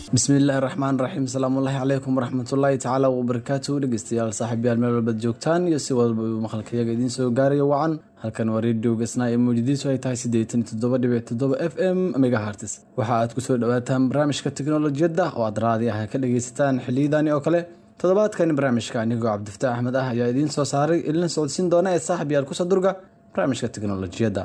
bismillaahi raxmaan raxiim salaamullaahi calaykum waraxmatullaahi tacaala wabarakaatu dhegeystayaal saaxiibyaal meel walbaad joogtaan iyo si walba uu maqalkayaga idiin soo gaarayo wacan halkan waa redio gasnaa ee mawjadiisu ay tahay siddeetan iyo toddoba dhibic toddoba f m megahartis waxa aad kusoo dhawaataan barnaamijka teknolojiyadda oo aad raadi ah ka dhegeysataan xiliyadani oo kale toddobaadkani barnaamijka anigoo cabdifataax axmed ah ayaa idiin soo saaray ilina socodsiin doona ee saaxib yaal kusoo durga barnaamijka teknolojiyadda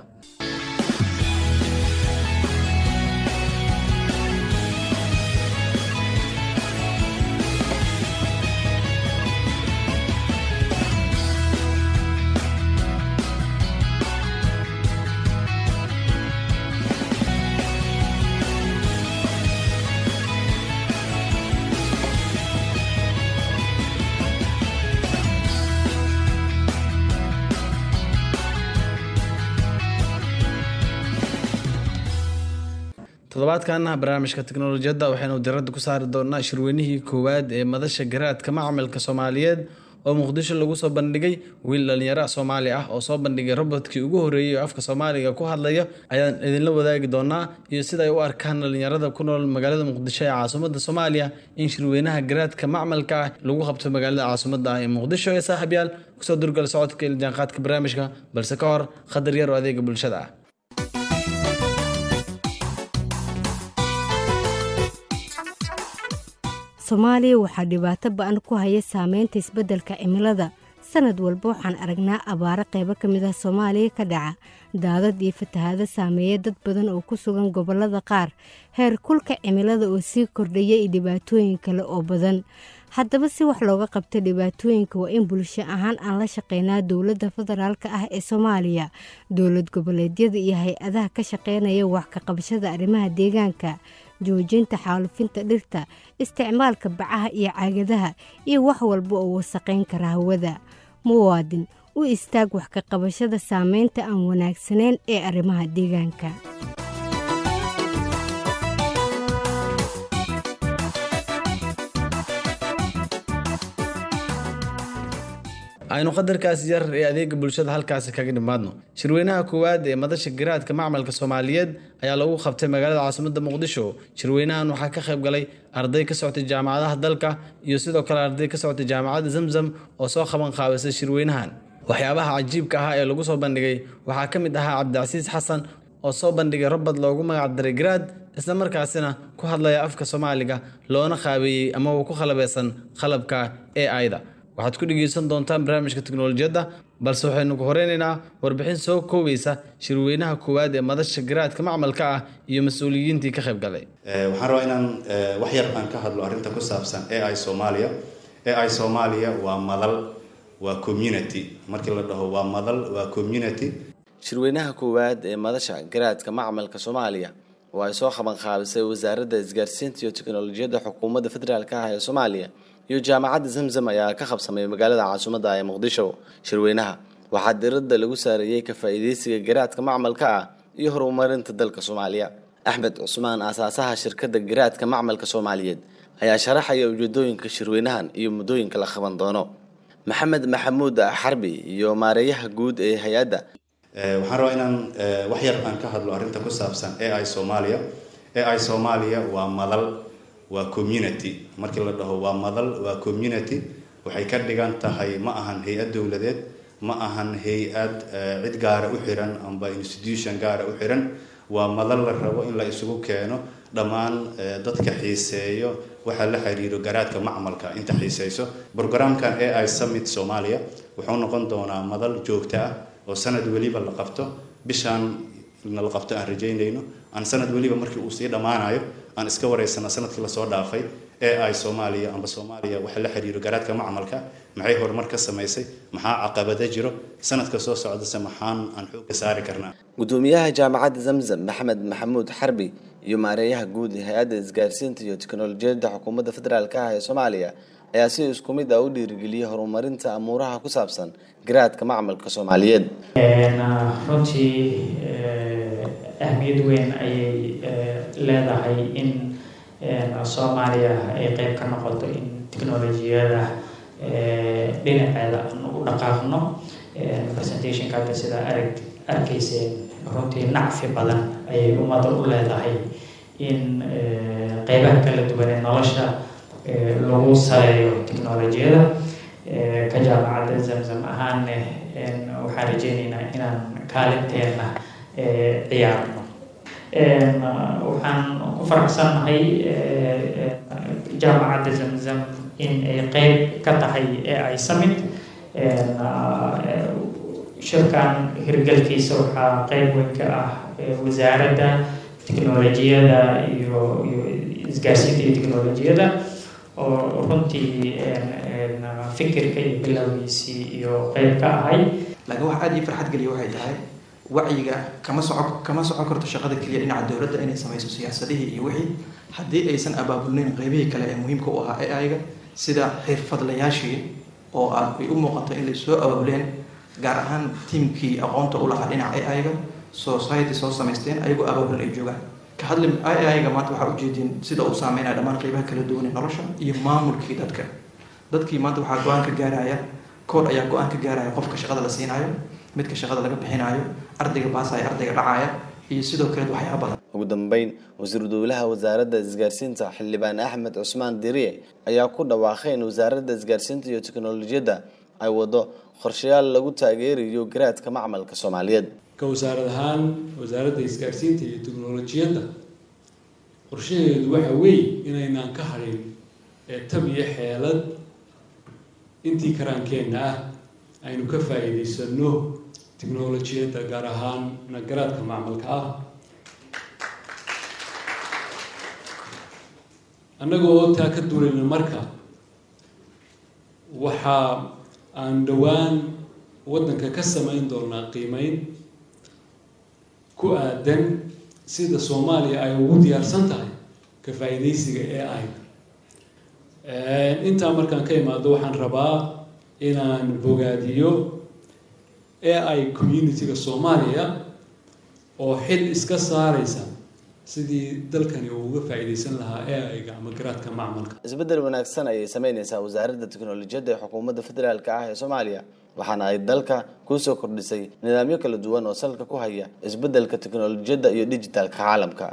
toddobaadkana barnaamijka teknolojiyadda waxaynu diradda ku saari doonaa shirweynihii koowaad ee madasha garaadka macamilka soomaaliyeed oo muqdisho lagu soo bandhigay wiil dhalinyaro soomaali ah oo soo bandhigay robotkii ugu horreeyey oo afka soomaaliga ku hadlaya ayaan idinla wadaagi doonaa iyo sida ay u arkaan dhalinyarada ku nool magaalada muqdisho ee caasimada soomaaliya in shirweynaha garaadka macmalka ah lagu qabto magaalada caasimada ah ee muqdisho ee saaxiibyaal kusoo durgal socodka iljaanqaadka barnaamijka balse ka hor khadar yar oo adeega bulshada ah soomaaliya waxaa dhibaato ba-an ku haya saameynta isbeddelka cimilada sanad walba waxaan aragnaa abaaro qaybo ka mid ah soomaaliya ka dhaca daadad iyo fatahaado saameeya dad badan oo ku sugan gobollada qaar heer kulka cimilada oo sii kordhaya iyo dhibaatooyin kale oo badan haddaba si wax looga qabta dhibaatooyinka waa in bulsho ahaan aan la shaqeynaa dowladda federaalk ah ee soomaaliya dowlad goboleedyada iyo hay-adaha ka shaqeynaya wax ka qabashada arrimaha deegaanka joojinta xaalufinta dhirta isticmaalka bacaha iyo caagadaha iyo wax walba oo wasaqayn kara hawada muwaadin u istaag wax ka qabashada saameynta aan wanaagsanayn ee arrimaha deegaanka aynu qadarkaas yar ee adeega bulshada halkaasi kaga dhimaadno shirweynaha koowaad ee madasha garaadka macmalka soomaaliyeed ayaa lagu qabtay magaalada caasimada muqdisho shirweynahan waxaa ka qayb galay arday ka socotay jaamacadaha dalka iyo sidoo kale arday ka socotay jaamacadda zamzam oo soo qaban qaabisay shirweynahan waxyaabaha cajiibka ah ee lagu soo bandhigay waxaa ka mid ahaa cabdicasiis xasan oo soo bandhigay robot loogu magacdaray garaad isla markaasina ku hadlaya afka soomaaliga loona qaabeeyey ama uu ku qalabeysan qalabka e ida waxaad ku dhegeysan doontaan barnaamijka teknolojiyadda balse waxaynu ku horeynaynaa warbixin soo koobeysa shirweynaha koowaad ee madasha garaadka macmalka ah iyo mas-uuliyiintii ka qayb galay waxaan rabaa inaan wax yar aan ka hadlo arrinta ku saabsan a i soomaaliya a i soomaaliya waa madal waa community markii la dhaho waa madal waa community shirweynaha koowaad ee madasha garaadka macmalka soomaaliya oo ay soo qaban qaabisay wasaaradda isgaarsiinta iyo teknolojiyadda xukuumadda federaalk ah ee soomaaliya iyo jaamacadda zamzam ayaa ka qabsamay magaalada caasimadda ee muqdisho shirweynaha waxaa diradda lagu saareeyey ka faa'iideysiga garaadka macmalka ah iyo horumarinta dalka soomaaliya axmed cusmaan aasaasaha shirkadda garaadka macmalka soomaaliyeed ayaa sharaxaya ujeedooyinka shirweynahan iyo muddooyinka la qaban doono maxamed maxamuud xarbi iyo maareeyaha guud ee hay-adda waxaan rabaa inaan wax yar aan ka hadlo arrinta ku saabsan a i soomaaliya a i soomaaliya waa madal waa community markii la dhaho waa madal waa community waxay ka dhigan tahay ma ahan hay-ad dowladeed ma ahan hay-ad cid gaara u xiran amba institution gaara u xiran waa madal la rabo in la isugu keeno dhammaan dadka xiiseeyo waxaa la xiriiro garaadka macmalka inta xiiseyso brograamkan a i summit soomaaliya wuxuu noqon doonaa madal joogto ah oo sanad weliba la qabto bishaan na la qabto aan rajaynayno aan sanad weliba markii uu sii dhammaanayo aan iska wareysana sanadkii lasoo dhaafay ee ay soomaaliya amba soomaaliya waxa la xiriiro garaadka macmalka maxay horumar ka samaysay maxaa caqabada jiro sanadka soo socdase maxaan aan xooga saari karnaa gudoomiyaha jaamacadda zamzam maxamed maxamuud xarbi iyo maareeyaha guud ee hay-adda isgaarsiinta iyo teknolojiyadda xukuumadda federaalk ah ee soomaaliya ayaa si isku mid ah u dhiirigeliyay horumarinta amuuraha ku saabsan garaadka macmalka soomaaliyeed runtii ahmiyad weyn ayay leedahay in soomaaliya ay qeyb ka noqoto in teknolojiyada dhinaceeda aan u dhaqaaqno presentationka hadda sidaa arag arkayseen runtii nacfi badan ayay ummadda u leedahay in qeybaha kala duwan ee nolosha lagu saleeyo technolojiyada ka jaamacadda zamzam ahaanne waxaan rajeyneynaa inaan kaalinteena ciyaarno waxaan ku faraxsannahay jaamacadda zamzam in ay qeyb ka tahay ee ay summit shirkan hirgalkiisa waxaa qeyb weyn ka ah wasaaradda technolojiyada iyo iyo isgaarsiinta iyo technolojiyada oo runtii fikirka iyo bilowgiisii iyo qeyb ka ahay laakiin wax aada ii farxad geliya waxay tahay wacyiga kama soco kama socon karto shaqada keliya dhinaca dowladda inay samayso siyaasadihii iyo wixii haddii aysan abaabulnayn qeybihii kale ee muhiimka u ahaa ee ayga sida xirfadlayaashii oo aad ay u muuqato in lay soo abaabuleen gaar ahaan tiimkii aqoonta u lahaa dhinaca aiga society soo samaysteen ayagoo abaabulan ay joogaan ka hadli aiga maanta waxaa ujeedin sida uu saameynaya dhammaan qeybaha kala duwan ee nolosha iyo maamulkii dadka dadkii maanta waxaa go-aan ka gaaraya kood ayaa go-aan ka gaaraya qofka shaqada la siinaayo midka shaqada laga bixinaayo ardayga baasaya ardayga dhacaya iyo sidoo kale waxyaaba badan ugu dambeyn wasiiru dowlaha wasaaradda isgaarsiinta xildhibaan axmed cusmaan diriye ayaa ku dhawaaqay in wasaaradda isgaarsiinta iyo teknolojiyadda ay wado qorshayaal lagu taageerayo garaadka macmalka soomaaliyeed ka wasaarad ahaan wasaaradda isgaarsiinta iyo teknolojiyadda qorshaheedu waxa weeye inaynaan ka hadhin ee tab iyo xeelad intii karaankeenna ah aynu ka faa'iidaysano teknolojiyadda gaar ahaan nagaraadka macmalka ah annagoo taa ka duulayna marka waxaa aan dhowaan waddanka ka samayn doonaa qiimeyn ku aadan sida soomaaliya ay ugu diyaarsan tahay ka faa'iidaysiga ee ay intaa markaan ka imaado waxaan rabaa inaan bogaadiyo ee ay community-ga soomaaliya oo xil iska saaraysa sidii dalkani uu uga faa'iidaysan lahaa ee ayga ama garaadka macmalka isbeddel wanaagsan ayay sameyneysaa wasaaradda teknolojiyadda ee xukuumadda federaalk ah ee soomaaliya waxaana ay dalka kusoo kordhisay nidaamyo kala duwan oo salka ku haya isbeddelka teknolojiyadda iyo dijitaalka caalamka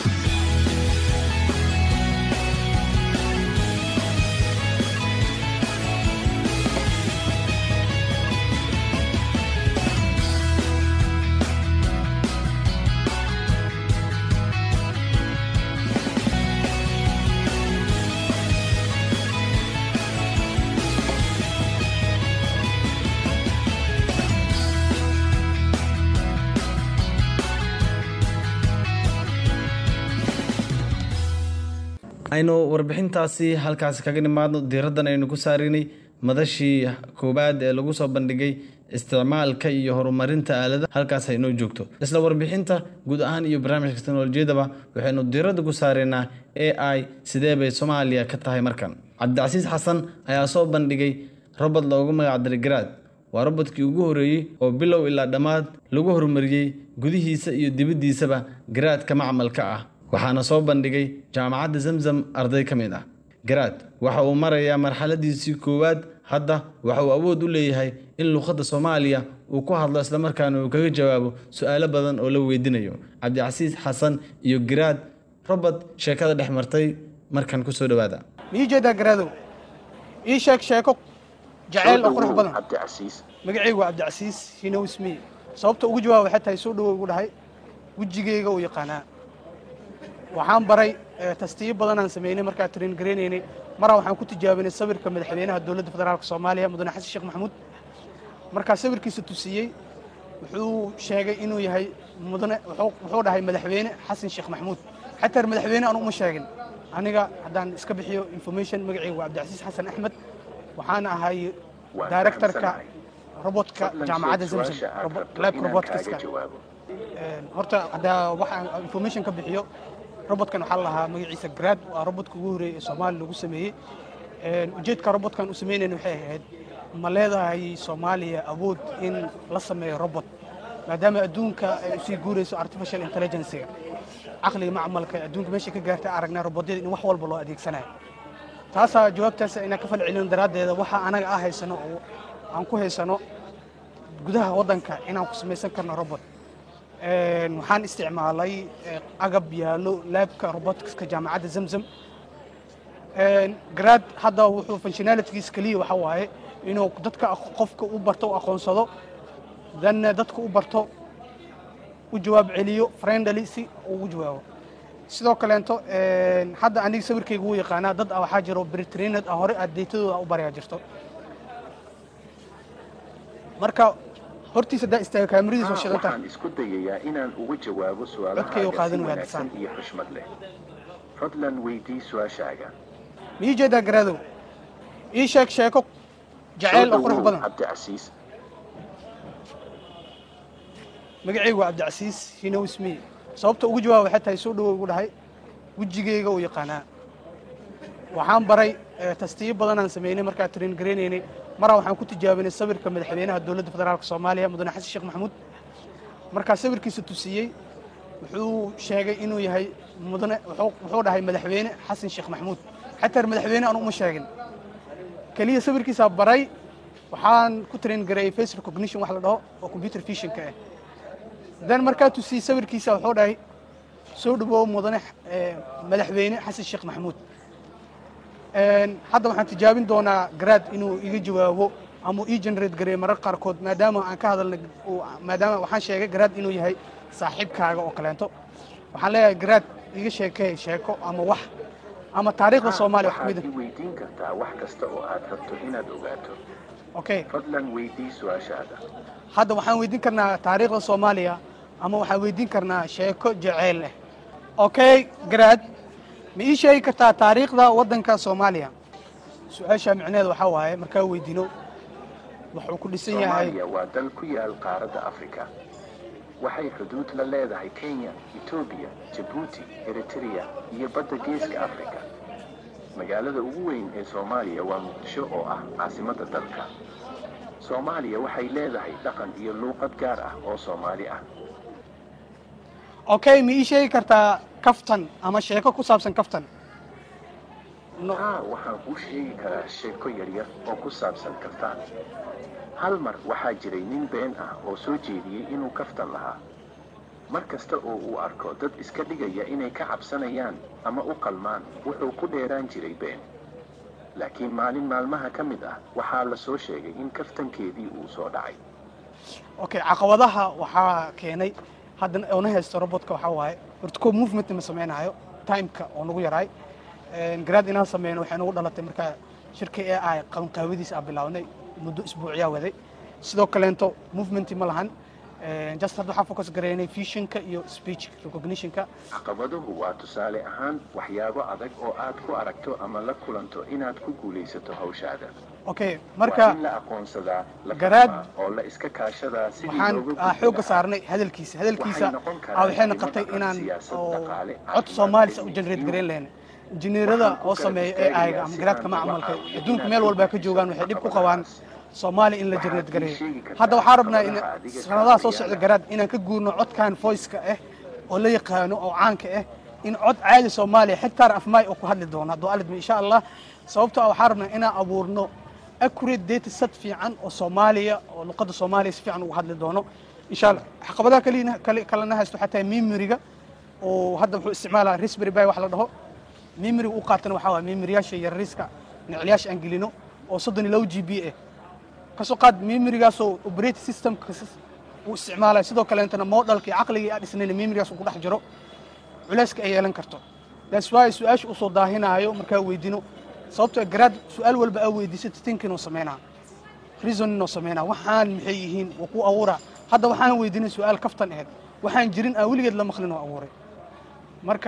aynu warbixintaasi halkaasi kaga nimaadno diiraddan aynu ku saarinay madashii koowaad ee lagu soo bandhigay isticmaalka iyo horumarinta aalada halkaas aynoo joogto isla warbixinta guud ahaan iyo barnaamijka teknolojiyadaba waxaynu diiradda ku saareynaa a i sidee bay soomaaliya ka tahay markan cabdicasiis xasan ayaa soo bandhigay robot loogu magacdiray garaad waa robodkii ugu horreeyey oo bilow ilaa dhammaad lagu horumariyey gudihiisa iyo dibaddiisaba garaadka macmalka ah waxaana soo bandhigay jaamacadda zamzam arday ka mid ah garaad waxa uu marayaa marxaladiisii koowaad hadda waxa uu awood u leeyahay in luuqadda soomaaliya uu ku hadlo islamarkaana uu kaga jawaabo su-aalo badan oo la weydiinayo cabdicasiis xasan iyo garaad robert sheekada dhex martay markan kusoo dhawaada mii jeedaa garaadow ii sheeg sheeko jaceyl oo qurux badan magacaygu waa cabdicasiis hinowsmi sababta ugu jawaaba waxay tahay soo dhawow igu dhahay wejigeyga uu yaqaanaa waxaan baray tastiyo badanaan samaynay markaa train garaynaynay maraa waxaan ku tijaabinay sawirka madaxweynaha dowladda federaalka soomaaliya mudane xasan sheekh maxamuud markaa sawirkiisa tusiyey wuxuu sheegay inuu yahay mudane wuxuu dhahay madaxweyne xasan sheekh maxamuud xataa madaxweyne aan uma sheegin aniga haddaan iska bixiyo information magacayga waa cabdicasiis xasan axmed waxaan ahay directorka robotka jaamacadda zamzam lab robotkska horta haddaa waxaan information ka bixiyo robotkan waxaa lahaa magaciisa grad waa robodka ugu horreeyay ee soomaaliya lagu sameeyey ujeedka robotkan u samaynayna waxay ahayd ma leedahay soomaaliya awood in la sameeyo robot maadaama adduunka ay usii guurayso artificial intelligencega caqliga macmalka adduunka meesha ka gaartay aragnaa robotyada in wax walba loo adeegsanayo taasaa jawaabtaas inaan ka falcelino daraaddeeda waxa anaga ah haysano oo aan ku haysano gudaha waddanka inaan ku samaysan karno robot waxaan isticmaalay agab yaallo laabka roboticska jaamacadda zamzam grad hadda wuxuu functionalitygiis keliya waxa waaye inuu dadka qofka u barto u aqoonsado danna dadka u barto u jawaab celiyo friendly si ugu jawaabo sidoo kaleento hadda aniga sawirkayga wuu yaqaanaa dad waxaa jiro britrained ah hore aad deytadooda u baryaa jirto marka hortiisa daa istaaga kaamiradiisa oo shidan tahay waxaan isku dayayaa inaan uga jawaabo Codkayga su-aalahaaga si qaadan waa wanaagsan hadisaan. iyo xushmad leh fadlan weydii su-aashaaga ma ii jeedaa garaadow ii sheeg sheeko jacayl oo Soo qurux dhawow, badan cabdicasiis magacaygu waa cabdicasiis hinow ismiye sababta ugu jawaab waxay tahay soo dhawow ugu dhahay wejigeyga uu yaqaanaa waxaan baray eh, tastiyo badanaan sameynay markaa train gareynaynay maraa waxaan ku tijaabinay sawirka madaxweynaha dowladda federaalk soomaaliya mudane xasan sheekh maxamuud markaa sawirkiisa tusiyey wuxuu sheegay inuu yahay mudane wuxuu wuxuu dhahay madaxweyne xasan sheekh maxamuud xataa madaxweyne aan uma sheegin keliya sawirkiisaa baray waxaan ku train gareeyey face recognition wax la dhaho oo computer visionka ah dan markaa tusiyey sawirkiisa wuxuu dhahay soo dhawow mudane eh, madaxweyne xasan sheekh maxamuud Een, hadda waxaan tijaabin doonaa grad inuu iga jawaabo ama uu ii generate gareeyo marar qaarkood maadaama aan ka hadalnay uu- maadaama waxaan sheegay grad inuu yahay saaxiibkaaga oo kaleento waxaan leeyahay grad iga sheekey sheeko ama wax ama taariikhda soomaaliya wax waxaad kamid i weydiin kartaa wax kasta oo aad rabto inaad ogaato ah okay fadlan weydii su-aashaada hadda waxaan weydiin karnaa taariikhda soomaaliya ama waxaan weydiin karnaa sheeko jaceyl leh okay grad ma ii sheegi kartaa taariikhda waddanka soomaaliya su-aasha micneheeda waxaa waaye markaa weydiino wuxuu ku dhisan yahay soomaaliya waa dal ku yaal qaaradda afrika waxay xuduud la leedahay kenya etoobiya jabuuti eritrea iyo badda geeska afrika magaalada ugu weyn ee soomaaliya waa muqdisho oo ah caasimadda dalka soomaaliya waxay leedahay dhaqan iyo luuqad gaar ah oo soomaali ah okay ma ii sheegi kartaa kaftan ama sheeko ku saabsan kaftan no haa waxaan kuu sheegi karaa sheeko yaryar oo ku saabsan kaftaan hal mar waxaa jiray nin been ah oo soo jeediyey inuu kaftan lahaa mar kasta oo uu arko dad iska dhigaya inay ka cabsanayaan ama u qalmaan wuxuu ku dheeraan jiray been laakiin maalin maalmaha ka mid ah waxaa la soo sheegay in kaftankeedii uu soo dhacay okay caqabadaha waxaa keenay haddana oona haysto robotka waxaa waaye horta ko movement ma samaynayo timeka oo nagu yaraay grad inaan sameyno waxay nagu dhalatay markaa shirka ee ay qabanqaawadiisa aan bilaabnay muddo isbuucyaa waday sidoo kaleento movementi ma lahan just hadda waxaan focus gareynay visionka iyo speech recognitionka caqabaduhu waa tusaale ahaan waxyaabo adag oo aad ku aragto ama la kulanto inaad ku guulaysato hawshaada okay waa marka in la aqoonsadaa la Garaad- fahmaa oo la iska kaashadaa sidii waxaan looga ah, gudbi xoogga lahaa. saarnay hadalkiisa hadalkiisa Waxay noqon karaan ah, waxay arrimo noqotay dhaqan, inaan siyaasad, oo dhaqaale, cod caafimaad, soomaalisa u iyo generate diin. gareyn lahayn injineerada Waxaan ku oo garab sameeya istaagayaa AI ama si garaadka aan uga macmalka caawiyo adduunka inaad meel walba ka xoojiso joogaan waxay dhib ku qabaan caqabadahaas. soomaaliya in la Waxaad generate ii gareeyo sheegi kartaa hadda waxaan rabnaa in caqabadaha adiga sanadaha soo kaaga socda yaala. garaad inaan ka guurno codkan voiceka ah oo la yaqaano oo caanka ah in cod caadi soomaaliya xitaa afmaay oo ku hadli doono hadduu alidmi insha allah sababtoo ah waxaan rabnaa inaan abuurno accurate data set fiican oo soomaaliya oo luqadda soomaaliya si fiican ugu hadli doono insha allah caqabadaha kalina kale kalena haysto xataa memoriga oo hadda wuxuu isticmaalaa raspberry pi wax la dhaho memoriga u qaatana waxaa waaya memoriyaasha yarariiska nicliyaasha aan gelino oo soddon iyo labo g b ah kasoo qaad memorigaasoo operating systemka uu isticmaalaya sidoo kaleetana modelka iyo caqligii aan dhisnayna memorigaas uu ku dhex jiro culayska ay yeelan karto that's why su-aasha usoo daahinaayo markaa weydino sababtoo garaad su-aal walba aa weydiisata thinking oo sameynaa reasoning oo sameynaa waxaan maxay yihiin waa ku abuuraa hadda waxaan weydiinay su-aal kaftan aheyd waxaan jirin aan weligeed la maqlin oo abuuray marka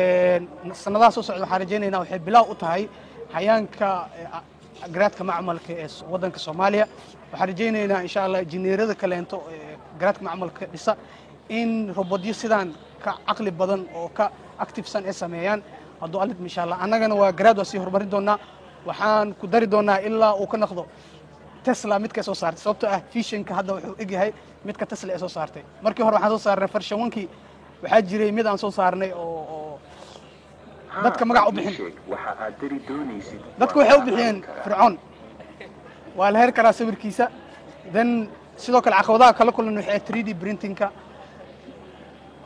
sanadaha soo socda waxaan rajaynaynaa waxay bilaaw u tahay hayaanka eh, garaadka macmalka ee s- waddanka soomaaliya waxaan rajaynaynaa insha allah injineerada kaleento ee garaadka macmalka dhisa in robodyo sidaan ka caqli badan oo ka activesan ay sameeyaan hadduu alid insha allah annagana waa garaad waa sii horumarin doonaa waxaan ku dari doonaa ilaa uu ka noqdo tesla midka soo saartay sababtoo ah fishinka hadda wuxuu egyahay midka tesla ee soo saartay markii hore waxaan soo saarnay farshawankii waxaa jiray mid aan soo saarnay oo oo dadka magac u bixin. sheeg waxa aad dari doonaysid dadku waa waxay u la bixiyeen aqoon karaa. fircoon waa la heri karaa sawirkiisa then sidoo kale caqabadaha kala kulan waxay 3d printingka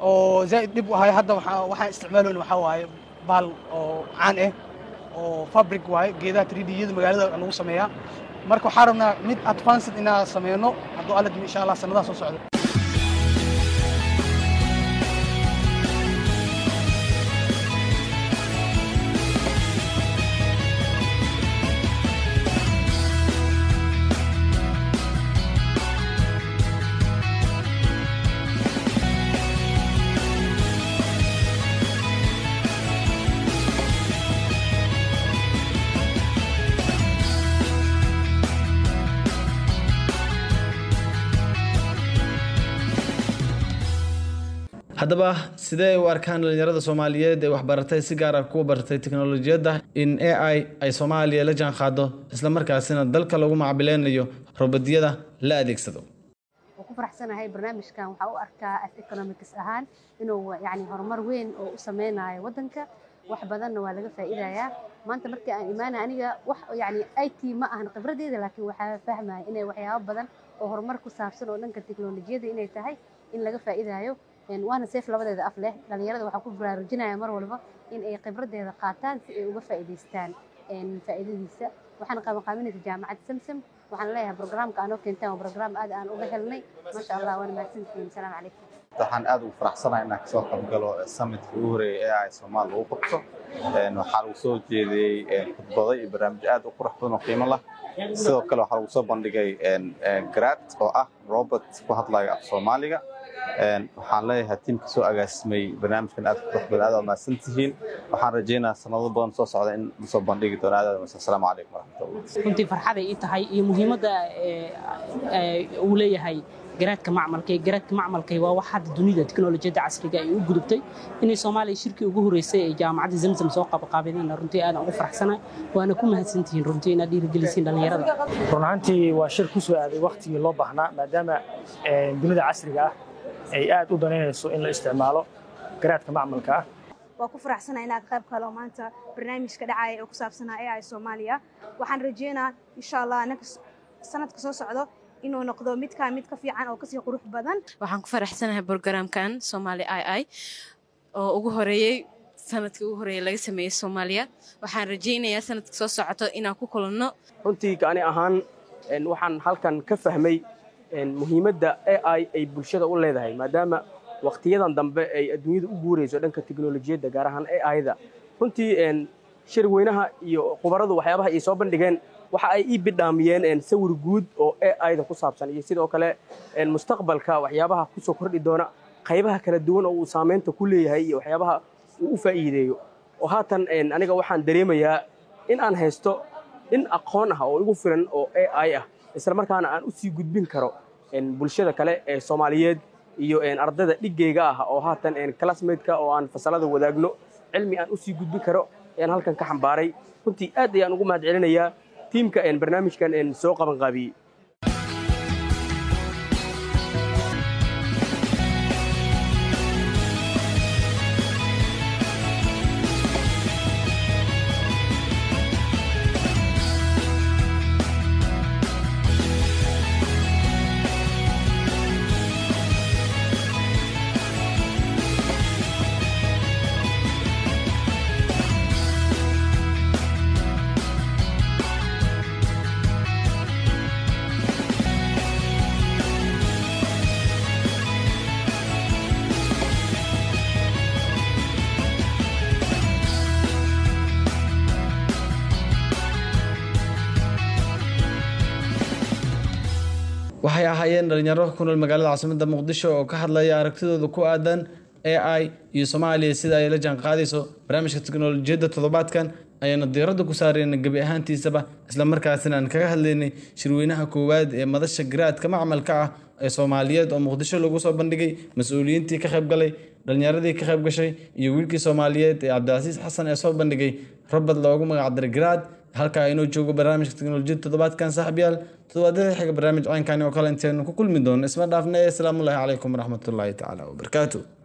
oo zaa'id dhib u ahay hadda waxaa- waxaan isticmaaleyna waxaa waaye baal oo caan ah oo fabric waaye geedaha 3D-yada magaalada lagu sameeyaa marka waxaan rabnaa mid advanced inaan sameyno hadduu alla dimi insha allah sanadaha soo socda haddaba sidee u arkaan dhalinyarada soomaaliyeed ee waxbaratay si gaar ah kuwa baratay teknolojiyadda in a i ay soomaaliya la jaan qaado islamarkaasina dalka lagu macbileynayo robadiyada la adeegsado waan ku faraxsanahay barnaamijkan waxaa u arkaa as economics ahaan inuu yani horumar weyn oo u sameynayo waddanka wax badanna waa laga faa'iidayaa maanta markii aan imaanay aniga wax yani i t ma ahan khibradeeda laakiin waxaa fahmaya inay waxyaabo badan oo horumar ku saabsan oo dhanka teknolojiyada inay tahay in laga faa'iidayo Een, waana seef labadeeda af leh dhalinyarada waxaa ku baraarujinaya mar walba in ay khibradeeda qaataan si ay uga faa'iidaystaan een, faa'iidadiisa waxaan qabanqaabinaysa jaamacadda samsam waxaan leeyahay programka aanoo keentaan waa program aad aan uga helnay maasha allah waana mahadsantihiin asalaamu calaykum waxaan aad ugu faraxsanahay inaan kasoo qaybgalo summitka ugu horeeyay ee ay soomaal lagu qabto Een, waxaa lagu soo jeediyey een, khudbado iyo barnaamijyo aad u qurux badan oo qiimo lah sidoo kale waxaa lagu soo bandhigay een, een, garaad oo ah robert ku hadlaya af soomaaliga Een, waxaan leeyahay tiimka soo agaasimay barnaamijkan aad qurux badan aad waa mahadsan tihiin waxaan rajaynayaa sanado badan soo socda in lasoo bandhigi doono aad aad mahadsan asalaamu calaykum waraxmatullah runtii farxaday ii tahay iyo muhiimadda ee, ee, uu leeyahay garaadka macmalka garaadka macmalka waa wax hadda dunida teknolojiyadda casriga ay u gudubtay inay soomaaliya shirkii ugu horeysay ee jaamacadda zamzam soo qabaqaabideen runtii aad aan ugu faraxsanahay waana ku mahadsantihiin runtii inaad dhiirigelisiin dhallinyarada run ahaantii waa shir ku soo aaday waktigii loo baahnaa maadaama eh, dunida casriga ah ay aad u danaynayso in la isticmaalo garaadka macmalka ah waa ku faraxsanahay inaad qayb kalo maanta barnaamijka dhacaya oo ku saabsanaa AI Soomaaliya waxaan rajeynaa insha Allah next sanadka soo socdo inuu noqdo midka mid ka fiican oo kasii qurux badan waxaan ku faraxsanahay programkan Somali II oo ugu horeeyay sanadkii ugu horeeyay laga sameeyay Soomaaliya waxaan rajeynayaa sanadka soo socoto inaan ku kulanno runtii ani ahaan een, waxaan halkan ka fahmay een, muhiimadda AI ay bulshada u leedahay maadaama waqtiyadan dambe ay adduunyada u guurayso dhanka teknolojiyadda gaar ahaan AI-da runtii een, shir weynaha iyo khubaradu waxyaabaha ay soo bandhigeen waxa ay ii bidhaamiyeen een, sawir guud oo AI-da ku saabsan iyo sidoo kale een, mustaqbalka waxyaabaha kusoo kordhi doona qaybaha kala duwan oo uu saameynta ku leeyahay iyo waxyaabaha uu u faa'iideeyo oo haatan een, aniga waxaan dareemayaa in aan haysto in aqoon ah oo igu filan oo AI ah isla markaana aan u sii gudbin karo een, bulshada kale ee Soomaaliyeed iyo een, ardayda dhigayga ah oo haatan een, classmate-ka oo aan fasalada wadaagno cilmi aan u sii gudbin karo ayaan halkan ka xambaaray runtii aad ayaan ugu mahad celinayaa tiimka een, barnaamijkan een, soo qaban qaabiyey waxay ahaayeen dhalinyaro ku nool magaalada caasimada muqdisho oo ka hadlaya aragtidooda ku aadan ai iyo soomaaliya sida ay la jaanqaadayso barnaamijka teknolojiyadda toddobaadkan ayaana diiradda ku saarayna gebi ahaantiisaba islamarkaasina aan kaga hadlaynay shirweynaha koowaad ee madasha garaadka macmalka ah ee soomaaliyeed oo muqdisho lagu soo bandhigay mas-uuliyiintii ka qayb galay dhalinyaradii ka qayb gashay iyo wiilkii soomaaliyeed ee cabdicasiis xasan ee soo bandhigay robert loogu magacdaray garaad halkaa inuu joogo barnaamijka teknolojiyadda toddobaadkan saaxiibyaal toddobaadyada xiga barnaamij caynkani oo kale intaynu ku kulmi doono isma dhaafna asalaamu ullaahi calaykum waraxmatullaahi tacaala wabarakaatu